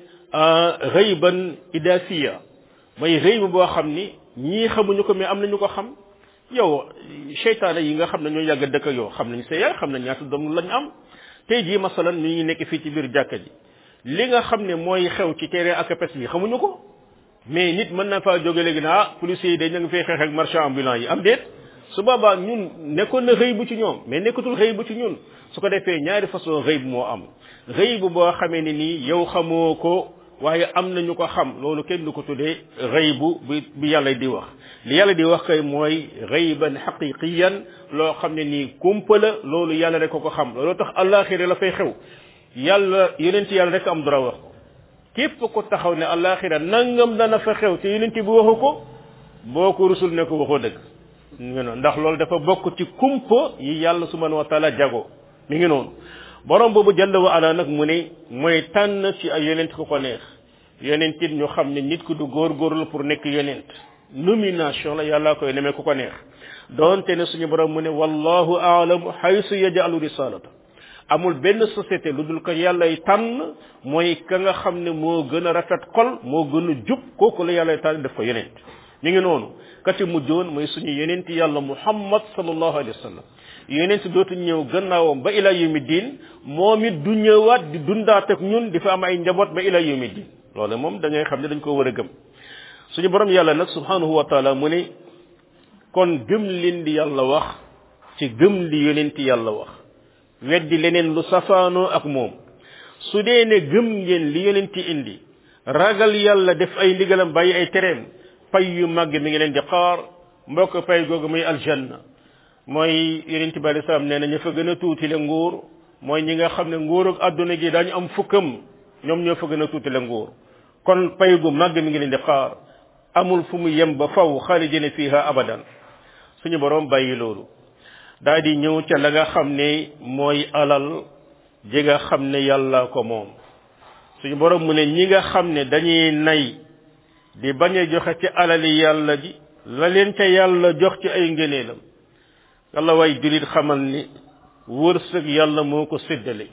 xëyban idasiya mooy xëy boo xam ni ñii xamuñu ko mais am nañu ko xam yow seytaane yi nga xam ne ñoo yàgg dëkk yow xam nañ sa yaay xam nañ ñaata doom lañ am tey jii masalan ñu ngi nekk fii ci biir jàkka ji li nga xam ne mooy xew ci terrain ak pes bi xamuñu ko mais nit mën na faa jóge léegi ne ah policiers yi dañ na nga fay xeex ak marchand ambulant yi am déet su boobaa ñun nekkoon na xëy bu ci ñoom mais nekkatul xëy bu ci ñun su ko defee ñaari façon xëy bu moo am xëy bu boo xamee ne nii yow xamoo ko waaye am na ñu ko xam loolu kenn du ko tuddee xëy bu bi bi yàlla di wax li yàlla di wax kay mooy xëyban xaqiqiyan loo xam ne nii kumpa la loolu yàlla rek ko ko xam loolu tax àllaaxira la fay xew yàlla yonent yàlla rek am droit wax ko képp ko taxaw ne àllaaxira nangam dana fa xew te yonent bi waxu ko boo ko rusul ne ko waxoo dëgg mi ngi noonu ndax loolu dafa bokk ci kumpa yi yàlla subhanahu wa taala jago mi ngi noonu borom boobu jalla wa ala nag mu ne mooy tànn ci ay yonent ku ko neex yonent it ñu xam ne nit ku du góorgóorlu pour nekk yonent nomination la yàlla koy nemee ku ko neex doonte ne suñu borom mu ne wallahu aalamu haysu yajalu risalata amul benn société lu dul ko yàllay tànn mooy ka nga xam ne moo gën a rafet xol moo gën a jub kooku la yàllay tànn def ko yonent mi ngi noonu ka ci mujjoon mooy suñu yonent yàlla muhammad sallallahu alayhi wa sallam yonent dootu ñëw gannaawam ba ila yawmi diin moom it du ñëwaat di dundaat ak ñun di fa am ay njaboot ba ila yawmi diin loolu moom da ngay xam ne dañ ko war a gëm suñu borom yàlla nag subhanahu wa taala mu ne kon gëm leen di yàlla wax ci gëm li yonent yàlla wax weddi leneen lu safaanoo ak moom su dee ne gëm ngeen li yonent indi ragal yàlla def ay ndigalam bàyyi ay tereem pay yu màgg mi ngi leen di xaar mbokk pay googu muy aljanna mooy yonent bi alei salaam nee na ña fa gën a tuuti le nguur mooy ñi nga xam ne nguur ak adduna gi daañu am fukkam ñoom ñoo fa gën a tuuti le nguur kon pay gu màgg mi ngi leen di xaar amul fu mu yem ba faw xaalidina fiha abadan suñu borom bàyyi loolu daal di ñëw ca la nga xam ne mooy alal ji nga xam ne yàlla ko moom suñu borom mu ne ñi nga xam ne dañuy nay di bañ a joxe ci alali yàlla ji la leen ca yàlla jox ci ay ngëneelam yàlla way julit xamal ni wërsëg yàlla moo ko séddale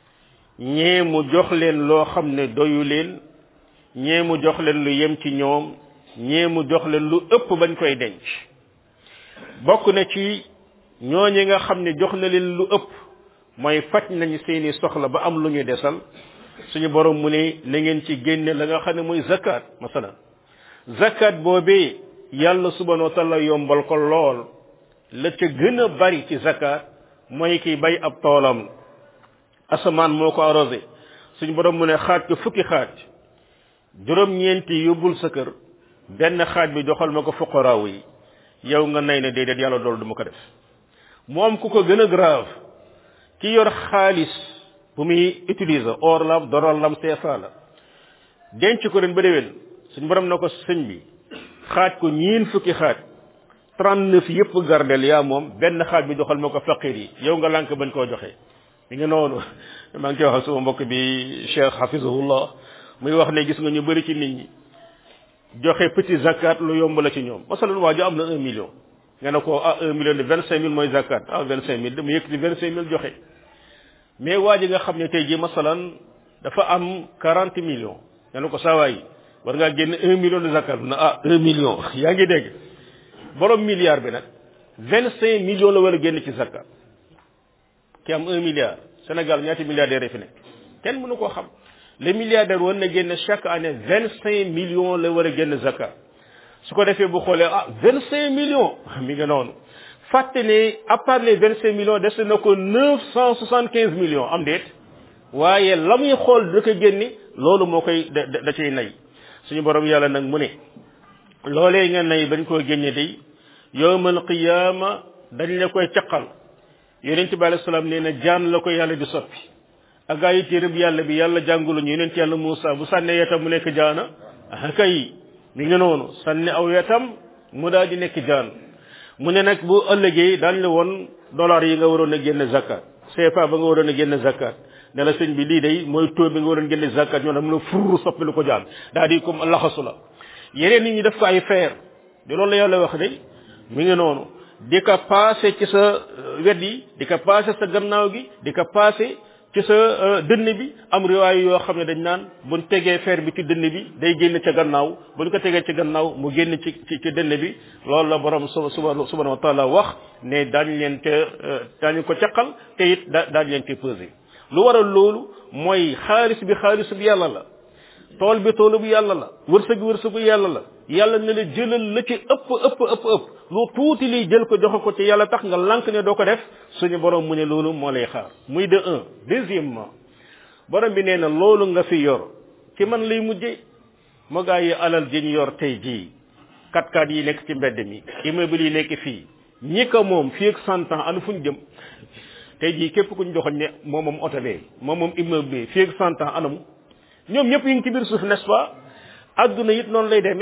ñee mu jox leen loo xam ne doyu leen ñee mu jox leen lu yem ci ñoom ñee mu jox leen lu ëpp bañ koy denc bokk na ci ñooñi nga xam ne jox na leen lu ëpp mooy faj nañu seeni soxla ba am lu ñu desal suñu borom mu ne na ngeen ci génne la nga xam ne mooy zakat masalan zakat boobee yàlla subhanahu wa taala yombal ko lool la ca gën a bari ci zakat mooy kiy bay ab toolam asamaan moo ko arrosé suñu borom mu ne xaaj ko fukki xaaj juróom-ñeenti yóbbul sa kër benn xaaj bi joxal ma ko fuqaraaw yi yow nga nay ne déedéet yàlla loolu du ma ko def mu am ku ko gën a grave ki yor xaalis bu muy utiliser or lam dollar lam CFA la denc ko ren ba déwén suñ borom na ko sëñ bi xaaj ko ñiin fukki xaaj trente neuf yëpp gardel yaa moom benn xaaj bi joxal ma ko faqir yi yow nga lànk bañ koo joxe mi ngi noonu maa ngi koy wax suma mbokk bi cheikh hafizahullah muy wax ne gis nga ñu bëri ci nit ñi joxe petit zakat lu yomb la ci ñoom masalan waa jo am na un million nga ne ko ah un million de vingt cinq mille mooy zakat ah vingt cinq mille dama yëkkati vingt cinq mille joxe mais waa ji nga xam ne tey jii masalan dafa am quarante millions nga ne ko saawaay war ngaa génn un million de zakat na ah un million yaa ngi dégg borom milliard bi nag vingt cinq millions la war a génn ci zakat ki am un milliard Sénégal ñaati milliardaires fi nekk kenn mënu koo xam le milliardaire war na génn chaque année vingt cinq millions la war a génn zakat su ko defee bu xoolee ah vingt cinq millions mi nga noonu fàtte ne à part les vingt cinq millions des na ko neuf cent soixante quinze millions am déet waaye la muy xool da ko génni loolu moo koy da da cay nay suñu borom yàlla nag mu ne loolee nga nay bañ koo génne day yowmal qiyaama dañ la koy caqal yonent bi alayhi salaam nee na jaan la ko yàlla di soppi ak gaa yi téereb yàlla bi yàlla jàngulu ñu yonent yàlla Muusa bu sànnee yetam mu nekk jaana ah kay mi ngi noonu sànni aw yetam mu daal di nekk jaan mu ne nag bu ëllëgee daañ la woon dollar yi nga waroon a génne zakat CFA ba nga waroon a génne zakat ne la sëñ bi lii day mooy taux bi nga waroon génne zakat ñoo dam la furr soppi lu ko jaan daal di comme laxasu la yeneen nit ñi def ko ay feer di loolu la yàlla wax de mi ngi noonu di ko passé ci sa wet yi di ko passé sa gannaaw gi di ko passé ci sa dënn bi am riwaay yoo xam ne dañ naan buñ tegee fer bi ci dënn bi day génn ca gannaaw buñ ko tegee ci gannaaw mu génn ci ci ci dënn bi loolu la borom suba suba subhanahu wa taala wax ne daañu leen te daañu ko caqal te it da daañu leen te pesé lu waral loolu mooy xaalis bi xaalis bi yàlla la tool bi toolu bu yàlla la wërsëg wërsëgu yàlla la yàlla ne la jëlal la ci ëpp ëpp ëpp ëpp lu tuuti liy jël ko joxe ko ci yàlla tax nga lànk ne doo ko def suñu borom mu ne loolu moo lay xaar muy de un deuxièmement borom bi nee na loolu nga fi yor ci man lay mujje moo gaa yi alal ji ñu yor tey jii kat kat yi nekk ci mbedd mi immeuble yi nekk fii ñi ko moom fii ak cent ans anu fu ñu jëm tey jii képp ku ñu joxoñ ne moom moom oto bee moom moom immeuble bi fii ak cent ans anamu ñoom ñëpp yi ngi ci biir suuf n'est-ce pas adduna it noonu lay demee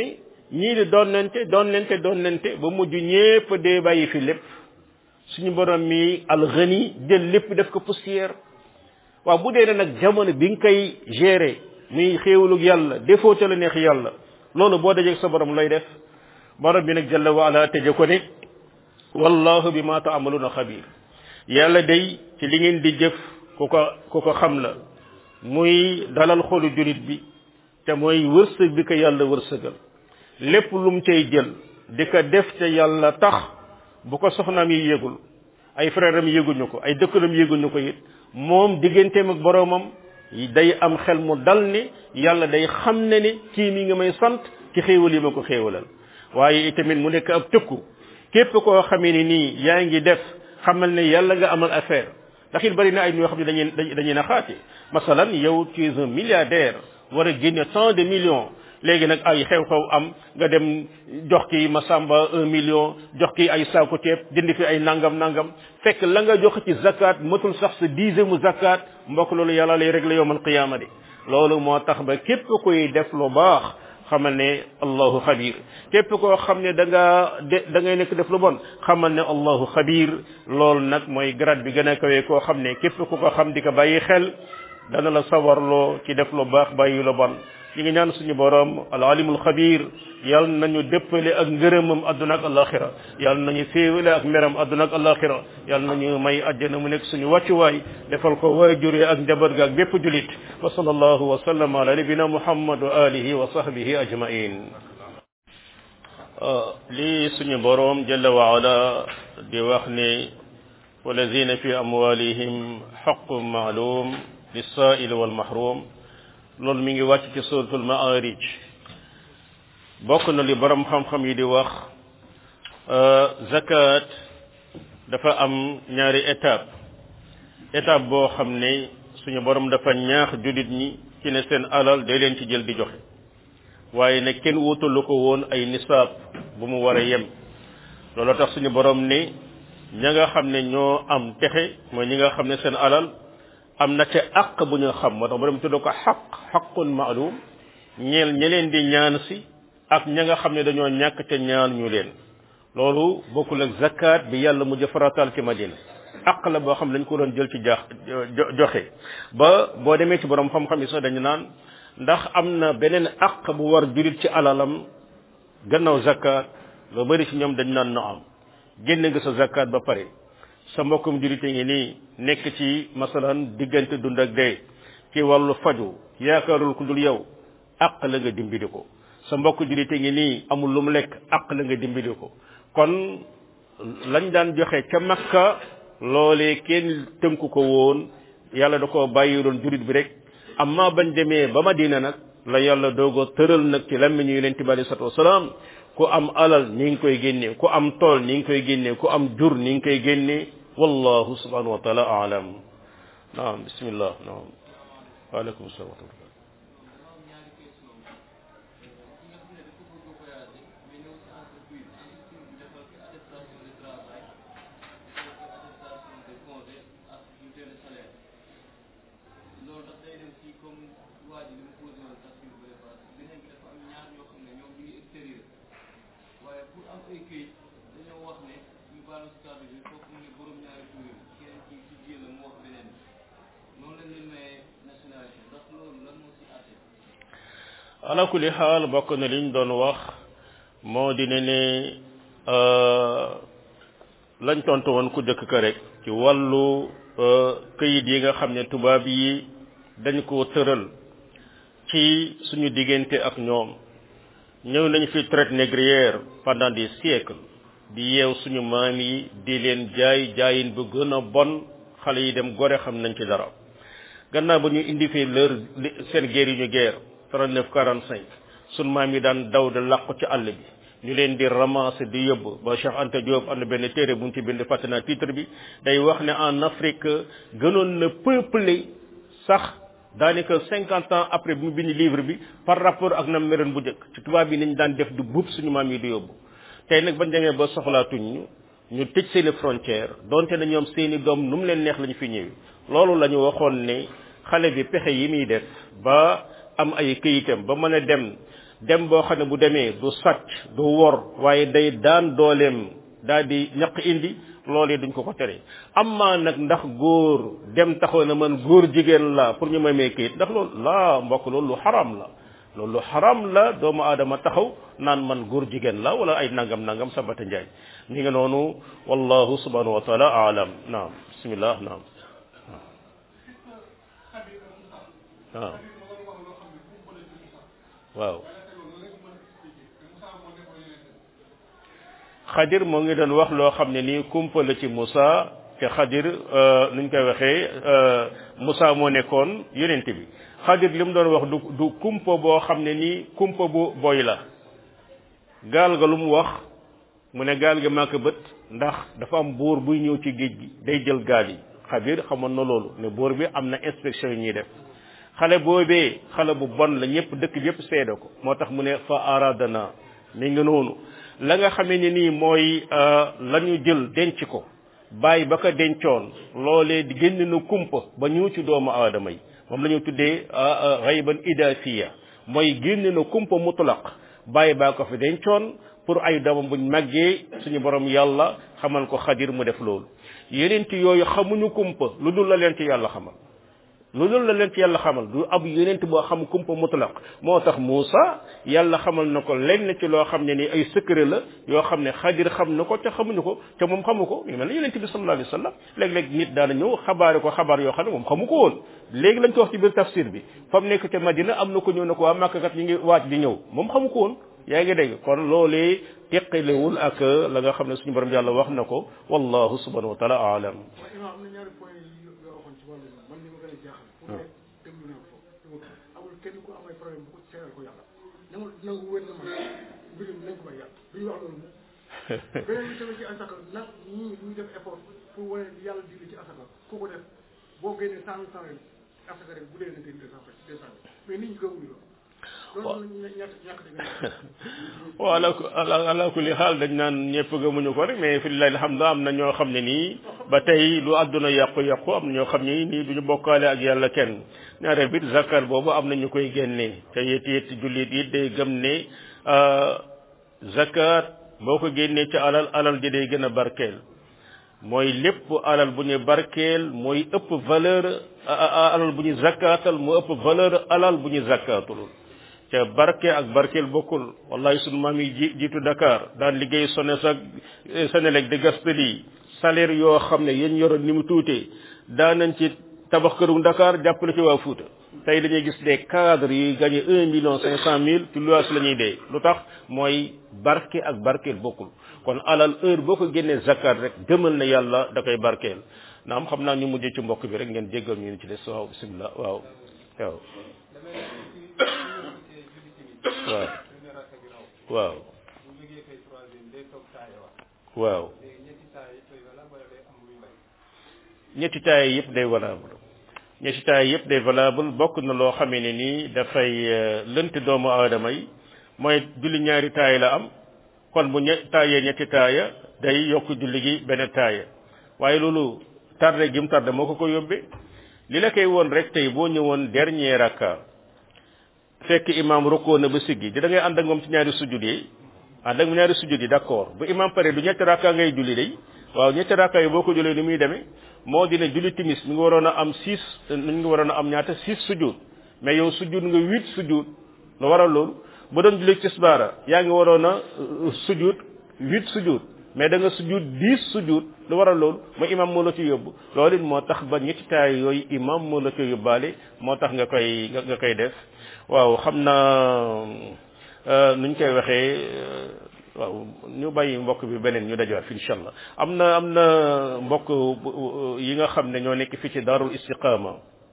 ñii di donnante donnante donnante ba mujj ñépp dee bàyyi fi lépp suñu borom mi alxani jël lépp def ko poussière waaw bu dee ne nag jamono bi nga koy gérer muy xéewalug yàlla defoo ca la neex yàlla loolu boo dajeeg sa borom lay def borom bi nag jalla wa ala tëje ko ne wallahu bi ma taamaluna xabir yàlla day ci li ngeen di jëf ku ko ku ko xam la muy dalal xolu julit bi te mooy wërsëg bi ko yàlla wërsëgal lépp lum cay jël di ko def te yàlla tax bu ko soxnaam yi yëgul ay frère am yëguñu ko ay dëkkalam yëguñu ko it moom digganteem ak boroomam day am xel mu dal ni yàlla day xam ne ni kii mi nga may sant ci xéewal yi ma ko xéewalal waaye itamit mu nekk ab tëkku képp koo xamee ni nii yaa ngi def xamal ne yàlla nga amal affaire ndax it bari na ay ñoo xam ne dañuy dañuy naxaate masalan yow tu es un milliardaire war a génne tant de millions léegi nag ay xew-xew am nga dem jox ki masamba un million jox ki ay saaku ceeb jënd fi ay nangam nangam fekk la nga jox ci zakat matul sax sa dixième mu zakat mbokk loolu yàlla lay régler yowmal qiyaama di loolu moo tax ba képp koy def lu baax xamal ne allahu xabir képp koo xam ne da nga de da ngay nekk def lu bon xamal ne allahu xabir loolu nag mooy grade bi gën a kawee koo xam ne képp ku ko xam di ko bàyyi xel dana la sawarloo ci def lu baax bàyyi lu bon ñi ngi ñaan suñu borom al alimul xabir yal nañu dëppale ak ngërëmam adduna ak alaxira yal nañu féewale ak meram adduna ak alaxira yal nañu may àjjana mu nekk suñu wàccuwaay defal ko waajure ak njaboot ga ak bépp julit wa sallallahu wa sallam ala nabina muhammad wa alihi wa sahbihi ajmain lii suñu borom jalla wa ala di wax ne walazina fi amwalihim xaqun maalum lissail walmahrum loolu mi ngi wàcc ci suratul maarij bokk na li borom xam-xam yi di wax zakat dafa am ñaari étape étape boo xam ne suñu borom dafa ñaax jullit ñi ci ne seen alal day leen ci jël di joxe waaye ne kenn wutalu ko woon ay nisaab bu mu war a yem loolu tax suñu borom ne ña nga xam ne ñoo am texe mooy ñi nga xam ne seen alal am na ca àq bu ñu xam moo tax borom tudd ko xaq xaqun maalum ñeel ña leen di ñaan si ak ña nga xam ne dañoo ñàkk ca ñaan ñu leen loolu bokkul ak zakat bi yàlla mu jëfaratal ci madina àq la boo xam ne dañ ko doon jël ci jaax joxe ba boo demee ci borom xam-xam yi sax dañu naan ndax am na beneen àq bu war julit ci alalam gannaaw zakat loo bëri ci ñoom dañ naan no am génne nga sa zakat ba pare sa mbokkum julite ngi nii nekk ci masalan diggante dund ak dee ci wàllu faju yaakaarul ku dul yow àq la nga dimbali ko sa mbokk julite ngi nii amul lu mu lekk àq la nga dimbali ko kon lañ daan joxe ca makka loolee kenn tënku ko woon yàlla da koo bàyyi doon jurit bi rek amma bañ demee ba madina nag la yàlla doogo tëral nag ci lammiñu yonente bi alei salatu wasalaam ku am alal ni ngi koy génnee ku am tool ni ngi koy génnee ku am jur ni ngi koy génnee wallahu subhanahu wa taala alam naam bismillah naam waaleykum salaam wa rahmatullah ala kulli xaal bokk na liñ doon wax moo di ne ne lañ tontu woon ku dëkk ka rek ci wàllu këyit yi nga xam ne tubaab yi dañ ko tëral ci suñu diggante ak ñoom ñëw nañ fi traite négrière pendant des siècles di yeew suñu maam yi di leen jaay jaayin bu gën a bon xale yi dem gore xam nañ ci dara gannaaw ba ñu indi fi leur seen guerre yi ñu guerre 39 45 sun maam yi daan daw de làqu ci àll bi ñu leen di ramasser di yóbbu ba Cheikh Anta Diop am na benn téere bu ñu ci bind fàtte naa titre bi day wax ne en Afrique gënoon na peuplé sax daanaka cinquante ans après bi mu bind livre bi par rapport ak na meroon bu njëkk ci tubaab yi niñ daan def du buub suñu maam yi di yóbbu tey nag bañ demee ba soxlaatuñ ñu ñu tëj seeni frontière donte na ñoom seeni doom nu mu leen neex la ñu fi ñëwee loolu la ñu waxoon ne xale bi pexe yi muy def ba am ay këyitam ba mën a dem dem boo xam ne bu demee du sàcc du wor waaye day daan dooleem daal di ñaq indi loolee duñ ko ko tere amma nag ndax góor dem taxaw na man góor jigéen la pour ñu may may kayit ndax loolu laa mbokk loolu lu xaram la loolu lu xaram la doomu aadama taxaw naan man góor jigéen la wala ay nangam nangam sabata njaay mi ngi noonu wallahu subhanahu wa taala aalam naam bismillah naam waaw waaw xadir moo ngi doon wax loo xam ne nii kumpa la ci Moussa te xadir nuñ koy waxee Moussa moo nekkoon yonent bi xadir li mu doon wax du du kumpa boo xam ne nii kumpa bu boy la gaal ga lu mu wax mu ne gaal ga màkk bët ndax dafa am buur buy ñëw ci géej gi day jël gaal yi xadir xamoon na loolu ne buur bi am na inspection yi ñuy def xale boobee xale bu bon la ñëpp dëkk bi yëpp seede ko moo tax mu ne fa aradana mi ngi noonu la nga xamee ne nii mooy la ñu jël denc ko bàyyi ba ko dencoon loolee di génn na kumpa ba ñëw ci doomu aadama yi moom la ñu tuddee xayban idafiya mooy génn na kumpa mutlaq bàyyi baa ko fi dencoon pour ay doomam buñ màggee suñu borom yàlla xamal ko xadir mu def loolu yeneen ci yooyu xamuñu kumpa lu dul la leen ci yàlla xamal lu dul la leen ci yàlla xamal du ab yeneen boo xam kumpa mutlaq moo tax Muusa yàlla xamal na ko lenn ci loo xam ne ni ay secret la yoo xam ne xadir xam na ko te xamuñu ko te moom xamu ko ñu mel ne yeneen bi sallallahu alayhi wa sallam léeg-léeg nit daana ñëw xabaare ko xabaar yoo xam ne moom xamu ko woon léegi lañ ko wax ci biir tafsir bi fa mu nekk ca Madina am na ko ñëw ne ko waa Makka kat ñu ngi waaj di ñëw moom xamu ko woon yaa ngi dégg kon loolee teqalewul ak la nga xam ne suñu borom yàlla wax na ko wallahu subhanahu wa taala aalam amul kenn ku am ay problème bu ko seeral ko yàlla nangu nangu wér na ma mbirum nañ ko may yàlla duñu wax loolu beneen bi tamit ci asaka nag ñii ñuy def effort pour wane yàlla digle ci asaka ku ko def boo génnee cent mille francs asaka rek bu dee na deux cent deux cent mais nit ñi gëmuñu loolu waaw ala ala ala kulli xaal dañ naan ñëpp gëmuñu ko rek mais fi lillahi alhamdu am na ñoo xam ne nii ba tey lu àdduna yàqu-yàqu am na ñoo xam ne nii duñu bokkaale ak yàlla kenn ñaareel bit zakat boobu am na ñu koy génnee te it it jullit it day gëm ne zakat boo ko génnee ci alal alal ji day gën a barkeel mooy lépp alal bu ñu barkeel mooy ëpp valeur alal bu ñu zakaatal mu ëpp valeur alal bu ñu zakaatul te barke ak barkeel bokkul wallahi sunu maam yi ji jiitu Dakar daan liggéey SONES ak Senelec de Gaspésie salaire yoo xam ne yéen yoroon ni mu tuutee daan nañ ci tabax këru Dakar jàppale ci waa Fuuta tey dañuy gis des cadres yuy gagné un million cinq cent mille ci luwaas la ñuy dee lu tax mooy barke ak barkeel bokkul kon alal heure boo ko génnee zakat rek gëmal na yàlla da koy barkeel naam xam naa ñu mujjee ci mbokk bi rek ngeen jéggal ñu ci des waaw bisimilah waaw waaw waaw waaw waaw ñetti taay yëpp day valable ñetti taay yëpp day valable bokk na loo xamee ne nii dafay lënt doomu aadama yi mooy julli ñaari taay la am kon bu ñe taayee ñetti taaya day yokk julli gi benn taaya waaye loolu tardé gi mu tardé moo ko ko yóbbee li la koy woon rek tey boo ñëwoon dernier rakka fekk imam rukkoo na ba siggi di da ngay ànd ak moom ci ñaari sujud yi ànd ak ñaari sujud yi d'accord bu imam pare du ñetti rakka ngay julli day waaw ñetti rakka yi boo ko jullee ni muy demee moo dina julli timis mi ngi waroon a am six mi ngi waroon a am ñaata six sujud mais yow sujud nga huit sujud lu waral loolu bu doon julli tisbaara yaa ngi waroon a sujud huit sujud mais da nga sujud dix sujud lu waral loolu ma imam moo la ci yóbbu loolu it moo tax ba ñetti taay yooyu imam moo la ci yóbbaale moo tax nga koy nga koy def waaw xam naa nuñ koy waxee waaw ñu bàyyi mbokk bi beneen ñu dajawaat fi incha allah am na am na mbokk yi nga xam ne ñoo nekk fii ci daarul istiqama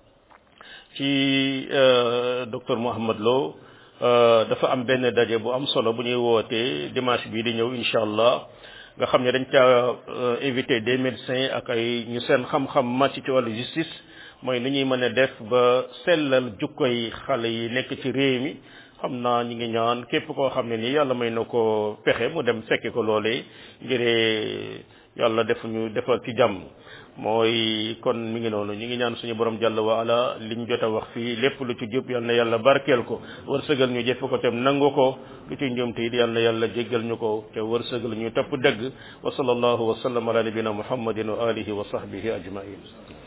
ci docteur Mouhamad Lo dafa am benn daje bu am solo bu ñuy wootee dimanche bii di ñëw incha allah nga xam ne dañ caa invité des médecins ak ay ñu seen xam-xam màcc ci wàllu justice mooy ni ñuy mën a def ba sellal jukkoy xale yi nekk ci réew mi xam naa ñu ngi ñaan képp koo xam ne nii yàlla may na ko pexe mu dem fekke ko loolee ngir yàlla def ñu defal ci jàmm mooy kon mi ngi noonu ñu ngi ñaan suñu borom jàll wa ala liñ jot a wax fii lépp lu ci jub yal na yàlla barkeel ko wërsëgal ñu jëfe ko tem nangu ko lu ci njuumte it yal na yàlla jéggal ñu ko te wërsëgal ñu topp dëgg wa sallallahu wa sallam ala nabina muhammadin wa alihi wa sahbihi ajmain